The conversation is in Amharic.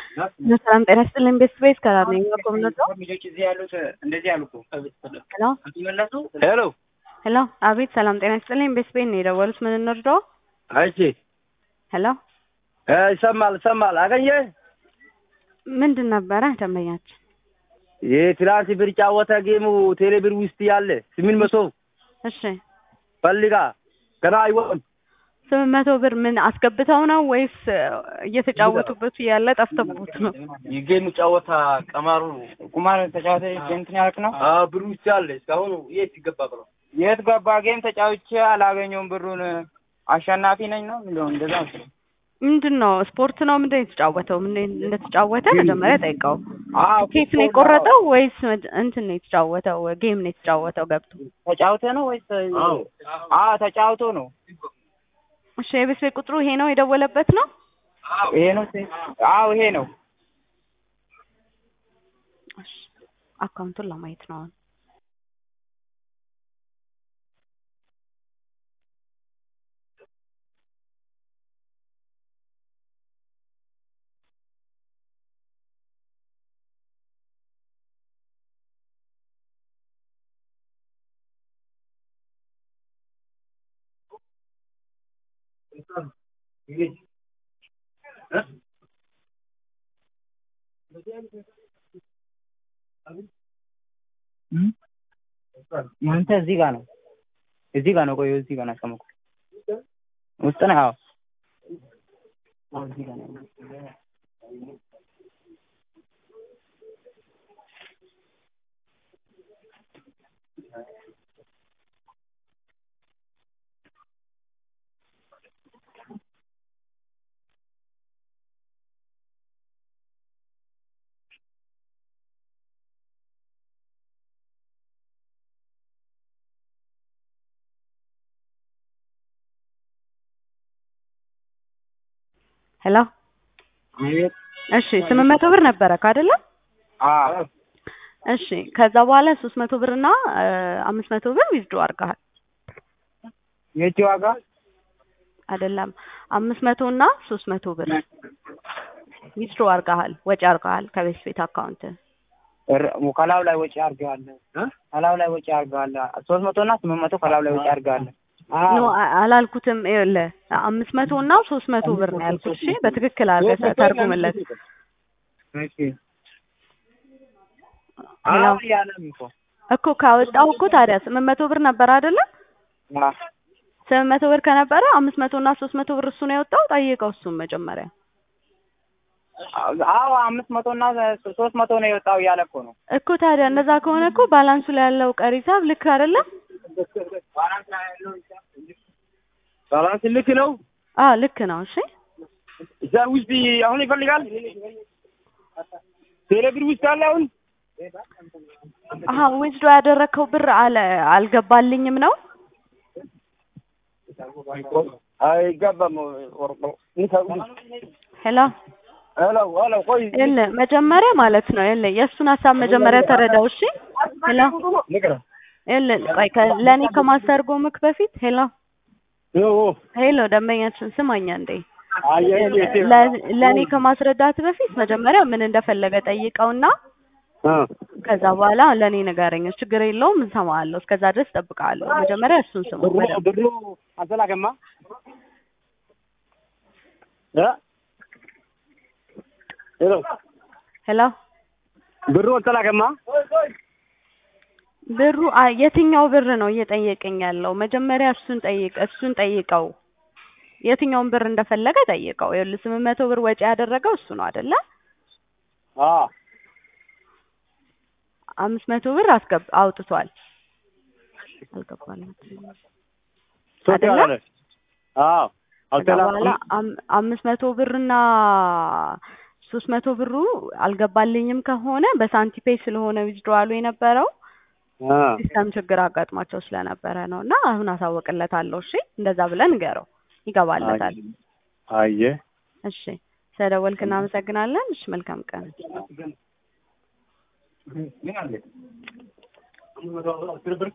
ሰላም ጤና ይስጥልኝ። ቤት ስፔስ ከራር ነኝ። ኮምነቶ ልጆች እዚህ ያሉት እንደዚህ አሉ እኮ ሄሎ ሲመለሱ ሄሎ ሄሎ፣ አቤት ሰላም ጤና ይስጥልኝ። ቤት ስፔስ ነው የደወሉት። ምን እንርዳው? እሺ ሄሎ እ ይሰማል ይሰማል አገኘ ምንድን ነበረ ደንበኛችን? የትላንት ብር ጫወተ ጌሙ ቴሌብር ውስጥ ያለ ስምንት መቶ እሺ ፈልጋ ገና አይወጣም ስምንት መቶ ብር ምን አስገብተው ነው ወይስ እየተጫወቱበት ያለ ጠፍተቦት ነው? የጌሙ ጨዋታ ቀማሩ ቁማር ተጫወተ እንትን ያልክ ነው? አዎ ብሩ ውስጥ ያለ እስካሁን የት ይገባ ብለው የት ገባ? ጌም ተጫውቼ አላገኘውም ብሩን አሸናፊ ነኝ ነው የሚለው እንደዛ ነው። ምንድን ነው ስፖርት ነው ምንድን ነው የተጫወተው? ምን እንደተጫወተ መጀመሪያ ጠይቀው። አዎ ኬክ ነው የቆረጠው ወይስ መድ- እንትን ነው የተጫወተው? ጌም ነው የተጫወተው ገብቶ? ተጫውተ ነው ወይስ? አዎ ተጫውቶ ነው። እሺ የቤት ቤት ቁጥሩ ይሄ ነው የደወለበት ነው? ይሄ ነው። አዎ ይሄ ነው። እሺ አካውንቱን ለማየት ነው አሁን። ያንተ እዚህ ጋር ነው። እዚህ ጋር ነው። ቆይ እዚህ ጋር ነው ያስቀመጥኩት። ውስጥ ነው። አዎ አዎ፣ እዚህ ጋር ነው። ሄሎ አቤት። እሺ ስምንት መቶ ብር ነበረ አይደለ? አዎ እሺ ከዛ በኋላ ሶስት መቶ ብር እና አምስት መቶ ብር ዊዝድሮ አድርገሃል የእጅ ዋጋ አይደለም? አምስት መቶ እና ሶስት መቶ ብር ዊዝድሮ አድርገሃል፣ ወጪ አድርገሃል ከቤት ቤት አካውንት። ር- ከላዩ ላይ ወጪ አድርገዋል። ከላዩ ላይ ወጪ አድርገዋል። ሶስት መቶ እና ስምንት መቶ ከላዩ ላይ ወጪ አድርገዋል። ኖ አ- አላልኩትም። ይኸውልህ አምስት መቶ እና ሶስት መቶ ብር ነው ያልኩት። እሺ በትክክል አድርገህ ተርጉምለት። እሺ ሄሎ አሁን ያለም እኮ እኮ ካወጣሁ እኮ ታዲያ ስምንት መቶ ብር ነበር አይደለ? አዎ ስምንት መቶ ብር ከነበረ አምስት መቶ እና ሶስት መቶ ብር እሱ ነው የወጣው። ጠይቀው እሱም መጀመሪያ አዎ አምስት መቶ እና ሶስት መቶ ነው የወጣው እያለ እኮ ነው። እኮ ታዲያ እንደዛ ከሆነ እኮ ባላንሱ ላይ ያለው ቀሪ ሂሳብ ልክ አይደለም? ባላንስ ልክ ነው። አዎ ልክ ነው። እሺ እዛ ውስጥ አሁን ይፈልጋል። ቴሌብር ውስጥ አለ አሁን አሀ ዊዝዶ ያደረግከው ብር አለ አልገባልኝም ነው። አይገባም። ሄሎ ሄሎ ሄሎ፣ ቆይ የለ መጀመሪያ ማለት ነው የለ የእሱን ሀሳብ መጀመሪያ ተረዳው። እሺ ሄሎ ንገረ የለ ቆይ ከ- ለእኔ ከማስተርጎምክ በፊት ሄሎ ሄሎ ደንበኛችን ስማኛ እንዴ ለ- ለእኔ ከማስረዳት በፊት መጀመሪያ ምን እንደፈለገ ጠይቀውና ከዛ በኋላ ለእኔ ንገረኝ። ችግር የለውም እንሰማዋለሁ። እስከዛ ድረስ እጠብቅሃለሁ። መጀመሪያ እሱን ስሙ። በደንብ። ብሩ አልተላከማ እ ሄሎ ሄሎ ብሩ አልተላከማ ብሩ አ- የትኛው ብር ነው እየጠየቀኝ ያለው? መጀመሪያ እሱን ጠይቅ እሱን ጠይቀው። የትኛውን ብር እንደፈለገ ጠይቀው። ይኸውልህ ስምንት መቶ ብር ወጪ ያደረገው እሱ ነው አይደለ? አዎ አምስት መቶ ብር አስገብ አውጥቷል። አልገባልም አይደለ? አዎ ከዛ በኋላ አም- አምስት መቶ ብርና ሶስት መቶ ብሩ አልገባልኝም ከሆነ በሳንቲፔ ስለሆነ ዊዝድሮዋሉ የነበረው ሲስተም ችግር አጋጥሟቸው ስለነበረ ነው። እና አሁን አሳውቅለታለሁ። እሺ እንደዛ ብለን ንገረው፣ ይገባለታል። አየ እሺ ስለደወልክ እናመሰግናለን። እሺ መልካም ቀን። ምን አለ